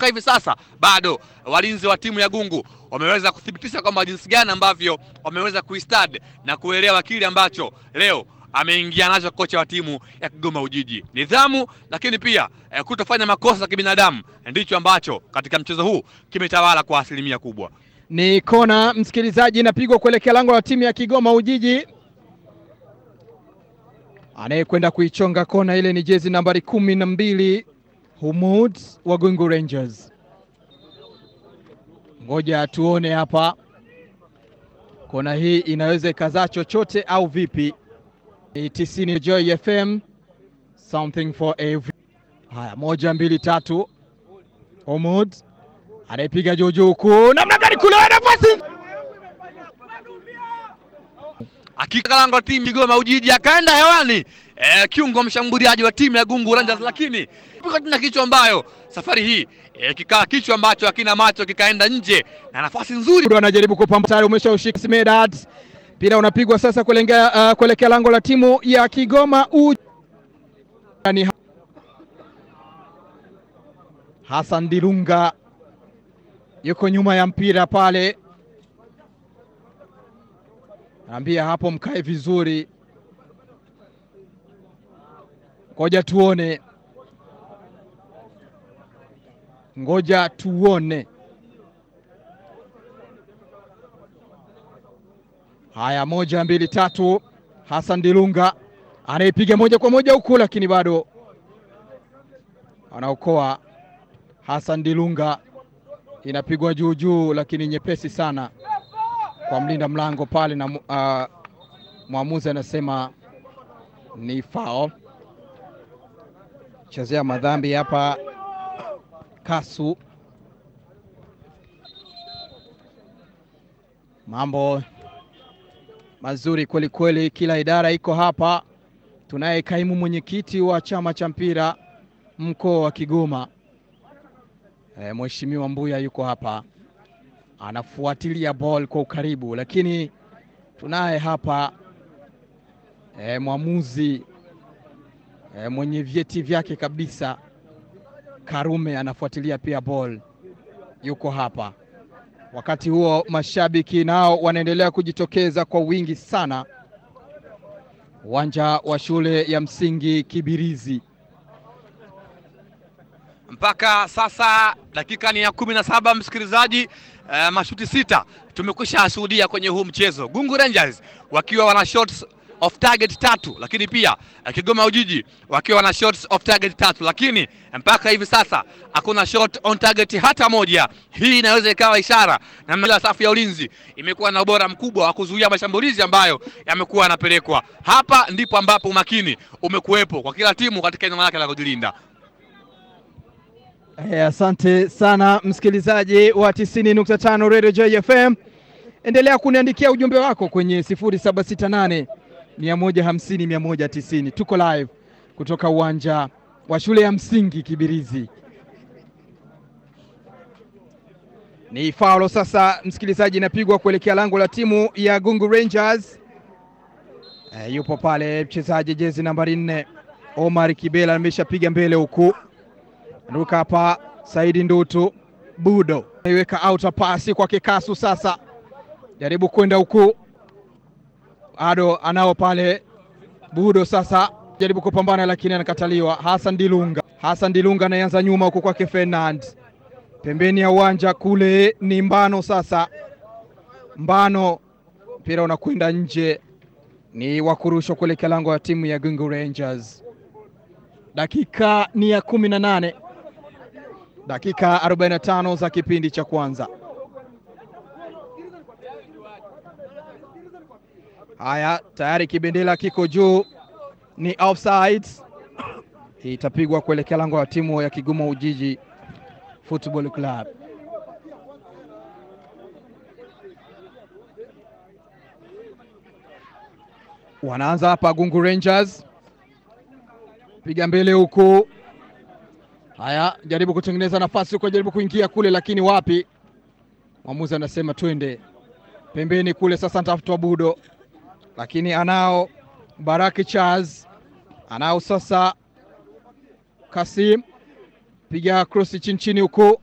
mpaka hivi sasa bado walinzi wa timu ya Gungu wameweza kuthibitisha kwamba jinsi gani ambavyo wameweza kuistad na kuelewa kile ambacho leo ameingia nacho kocha wa timu ya Kigoma Ujiji. Nidhamu, lakini pia eh, kutofanya makosa ya kibinadamu ndicho ambacho katika mchezo huu kimetawala kwa asilimia kubwa. Ni kona msikilizaji, inapigwa kuelekea lango la timu ya Kigoma Ujiji. Anayekwenda kuichonga kona ile ni jezi nambari kumi na mbili Humud wa Gungu Rangers. Ngoja tuone hapa, kona hii inaweza ikazaa chochote au vipi? Ni tisini Joy FM, something for every. Haya, moja mbili tatu, Humud anaipiga juu juu huku, namna gani kule nafasi Hakika lango la timu Kigoma Ujiji akaenda hewani eh, kiungo mshambuliaji wa timu ya Gungu Rangers, lakini na kichwa ambayo safari hii eh, kikaa kichwa ambacho hakina macho kikaenda nje na nafasi nzuri Bado anajaribu kupamba tayari, umeshaushika Smedad, mpira unapigwa sasa kuelekea uh, kuelekea lango la timu ya Kigoma Ujiji. Ni Hassan Dilunga yuko nyuma ya mpira pale, naambia hapo mkae vizuri, ngoja tuone, ngoja tuone. Haya, moja mbili tatu, Hassan Dilunga anaipiga moja kwa moja huku, lakini bado anaokoa. Hassan Dilunga inapigwa juu juu, lakini nyepesi sana kwa mlinda mlango pale, na uh, mwamuzi anasema ni foul. Chezea madhambi hapa Kasu. Mambo mazuri kweli kweli, kila idara iko hapa. Tunaye kaimu mwenyekiti wa chama cha mpira mkoa wa Kigoma e, Mheshimiwa Mbuya yuko hapa anafuatilia ball kwa ukaribu, lakini tunaye hapa e, mwamuzi e, mwenye vyeti vyake kabisa Karume anafuatilia pia ball, yuko hapa. Wakati huo mashabiki nao wanaendelea kujitokeza kwa wingi sana uwanja wa shule ya msingi Kibirizi. mpaka sasa dakika ni ya kumi na saba msikilizaji. Uh, mashuti sita tumekwisha shuhudia kwenye huu mchezo, Gungu Rangers wakiwa wana shots off target tatu, lakini pia uh, Kigoma Ujiji wakiwa wana shots off target tatu, lakini mpaka hivi sasa hakuna shot on target hata moja. Hii inaweza ikawa ishara na safu ya ulinzi imekuwa na ubora mkubwa wa kuzuia mashambulizi ambayo yamekuwa yanapelekwa hapa. Ndipo ambapo umakini umekuwepo kwa kila timu katika eneo lake la kujilinda. Eh, asante sana msikilizaji wa 90.5 Radio Joy FM. Endelea kuniandikia ujumbe wako kwenye 0768 150 190. Tuko live kutoka uwanja wa shule ya msingi Kibirizi. Ni faulo sasa, msikilizaji, inapigwa kuelekea lango la timu ya Gungu Rangers. Eh, yupo pale mchezaji jezi nambari nne Omar Kibela ameshapiga mbele huku Ruka hapa Saidi Ndutu Budo aiweka outer pasi kwa Kikasu, sasa jaribu kwenda huku, bado anao pale Budo, sasa jaribu kupambana, lakini anakataliwa. Hassan Dilunga, Hassan Dilunga anaanza nyuma huku kwake Fernand, pembeni ya uwanja kule ni Mbano. Sasa Mbano, mpira unakwenda nje, ni wakurushwa kuelekea lango ya timu ya Gungu Rangers. Dakika ni ya kumi na nane dakika 45 za kipindi cha kwanza. Haya, tayari kibendera kiko juu, ni offside. Itapigwa kuelekea lango la timu ya Kigoma Ujiji Football Club. Wanaanza hapa Gungu Rangers, piga mbele huku Haya, jaribu kutengeneza nafasi huko, jaribu kuingia kule, lakini wapi? Mwamuzi anasema twende pembeni kule. Sasa nitafutwa Budo, lakini anao Baraki Charles, anao sasa Kasim, piga krosi chini chini huko